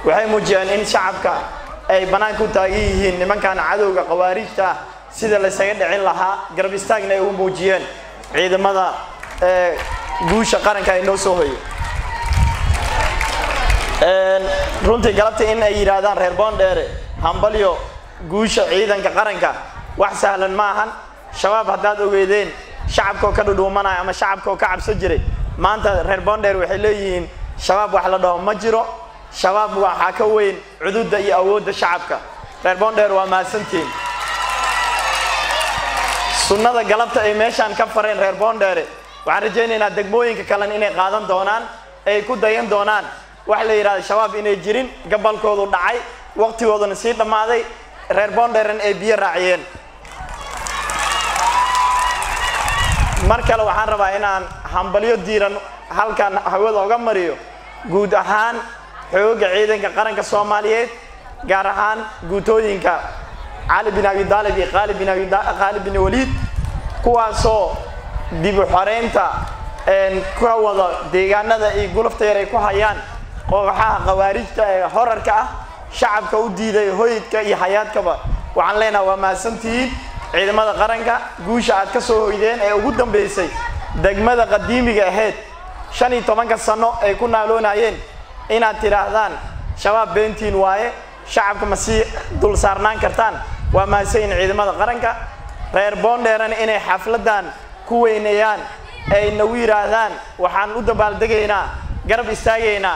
waxay muujiyeen in shacabka ay bannaanka u taagan yihiin nimankan cadowga khawaarijta ah sida laysaga dhicin lahaa garab istaagna ay u muujiyeen ciidamada guusha qaranka ay noo soo hoye runtii galabtii in ay yidhaahdaan reer boondheere hambalyo guusha ciidanka qaranka wax sahlan ma ahan shabaab haddaad ogeedeen shacabkoo ka dhudhuumanaya ama shacabkoo ka cabso jiray maanta reer boondheer waxay leeyihiin shabaab wax la dhaho ma jiro shabaab waxaa ka weyn cududda iyo awoodda shacabka reer boondheer waa mahadsantihiin sunnada galabta ay meeshaan ka fareen reer boondheere waxaan rajaynaynaa degmooyinka kalena inay qaadan doonaan ay ku dayan doonaan waxa la yidhahda shabaab inay jirin gabalkoodu dhacay waqtigooduna sii dhammaaday reer boondheeren ay biyo raaciyeen mar kale waxaan rabaa inaan hambalyo diiran halkan hawada oga mariyo guud ahaan xooga ciidanka qaranka soomaaliyeed gaar ahaan guutooyinka cali bin abi daalib iyo qaali bin abi qaali bin waliid kuwaasoo dib u xoreynta ka wada deegaanada iyo gulufta yar ay ku hayaan kooxaha khawaarijta ee horarka ah shacabka u diiday hoydka iyo hayaadkaba waxaan leenaha waa mahadsantihiin ciidamada qaranka guusha aad ka soo hoydeen ee ugu dambaysay degmada qadiimiga ahayd shan iyo tobanka sano ay ku naaloonayeen inaad tidhaahdaan shabaab beentiin waaye shacabka ma sii dul saarnaan kartaan waa mahadsanyihin ciidamada qaranka reer boondheerana inay xafladan ku weyneeyaan ay nagu yidhaahdaan waxaan u dabaaldegaynaa garab istaagaynaa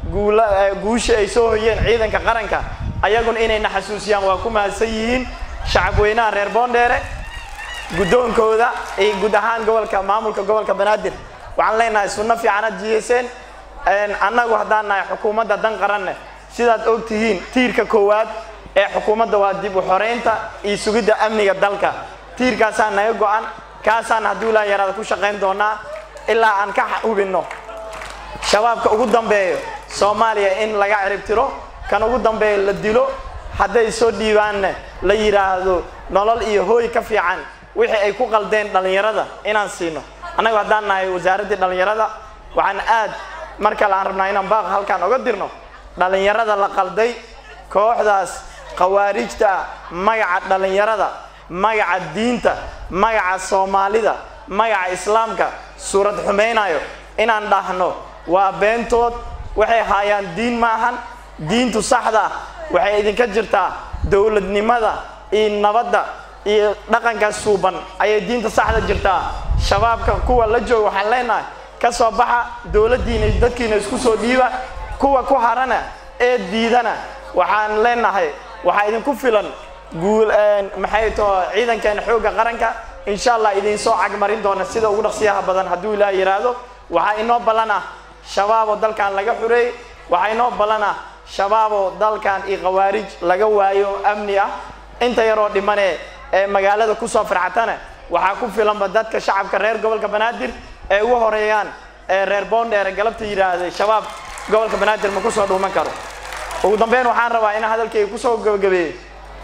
guusha ay soo hoyeen ciidanka qaranka ayaguna inayna xasuusiyaan waa ku mahadsan yihiin shacab weynaha reer boondheere guddoonkooda iyo guud ahaan gobolka maamulka gobolka banaadir waxaan leenahay sunno fiicanaad jiyeyseen annagu haddaan nahay xukuumadda dan qaranne sidaad og tihiin tiirka koowaad ee xukuumadda waa dib u xoreynta iyo sugidda amniga dalka tiirkaasaan naga go-an kaasaan hadduu ilaa yaraada ku shaqayn doonaa ilaa aan ka hubinno shabaabka ugu dambeeyo soomaaliya in laga ciribtiro kan ugu dambeeyo la dilo hadday soo dhiibaanne la yidhaahdo nolol iyo hooy ka fiican wixii ay ku qaldeen dhallinyarada inaan siino annagu haddaan nahay wasaaraddii dhallinyarada waxaan aad mar kale aan rabnaa inaan baaq halkaan oga dirno dhallinyarada la qalday kooxdaas khawaarijta ah magaca dhallinyarada magaca diinta magaca soomaalida magaca islaamka suurad xumaynayo inaan dhahno waa beentood waxay haayaan diin ma ahan diintu saxda waxay idinka jirtaa dowladnimada iyo nabadda iyo dhaqanka suuban ayay diinta saxda jirtaa shabaabka kuwa la jooga waxaan leenahay ka soo baxa dowladdiina iyo dadkiina isku soo dhiiba kuwa ku harana ee diidana waxaan leenahay waxaa idinku filan guul maxay too ciidankeena xoogga qaranka insha allah idinsoo cagmarin doona sida ugu dhaqsiyaha badan hadduu ilaah yidhaahdo waxaa inoo ballan ah shabaaboo dalkan laga xureey waxaa inoo ballan ah shabaaboo dalkan iyo khawaarij laga waayo amni ah inta yaroo dhimane ee magaalada kusoo firxatana waxaa ku filanba dadka shacabka reer gobolka banaadir ee ugu horeeyaan ee reer boondheere galabta yidhaahday shabaab gobolka banaadir ma kusoo dhuuman karo ugu dambeyn waxaan rabaa inaan hadalkayga kusoo gabagabeeyo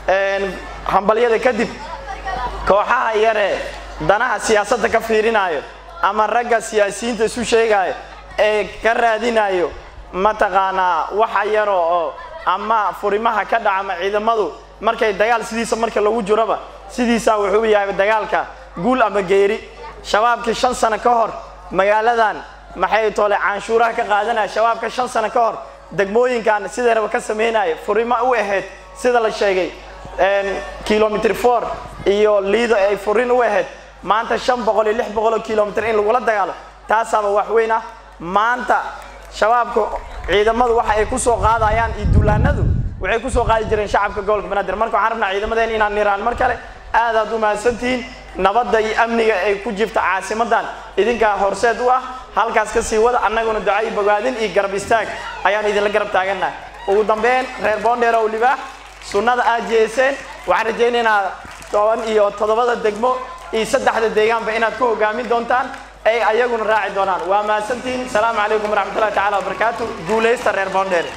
hambalyada kadib kooxaha yaree danaha siyaasadda ka fiirinayo ama ragga siyaasiyiinta isu sheegayo ee ka raadinayo mataqaanaa waxa yaro oo ama furimaha ka dhaca ama ciidamadu markay dagaal sidiisa marka lagu jiroba sidiisaa wuxuu yahay dagaalka guul ama geeri shabaabkii shan sano ka hor magaaladan maxay toole canshuuraha ka qaadanaya shabaabka shan sano ka hor degmooyinkan sideeraba ka sameynaya furimo u ahayd sida la sheegay kilomitr four iyo liido ay furin u ahayd maanta shan boqol iyo lix boqol oo kilomitr in lagula dagaalo taasaaba wax weyn ah maanta shabaabka ciidamadu waxa ay kusoo qaadayaan iyo duulaanadu waxay kusoo qaadi jireen shacabka gobolka banaadir marka waxaan rabnaa ciidamadeen inaan niraan mar kale aad aad u mahadsantihiin nabadda iyo amniga ay ku jirta caasimadan idinkaa horseed u ah halkaas ka sii wada annaguna duca iyo bogaadin iyo garab istaag ayaan idinla garab taagannahay ugu dambeyn reer boondheer ow libaax sunnada aad jeeseen waxaan rajaynaynaa toban iyo toddobada degmo iyo saddexda deegaanba inaad ku hogaamin doontaan ay ayaguna raaci doonaan waa mahadsantihiin asalaamu calaykum waraxmatullahi tacala wabarakaatu guulaysta reer boondheer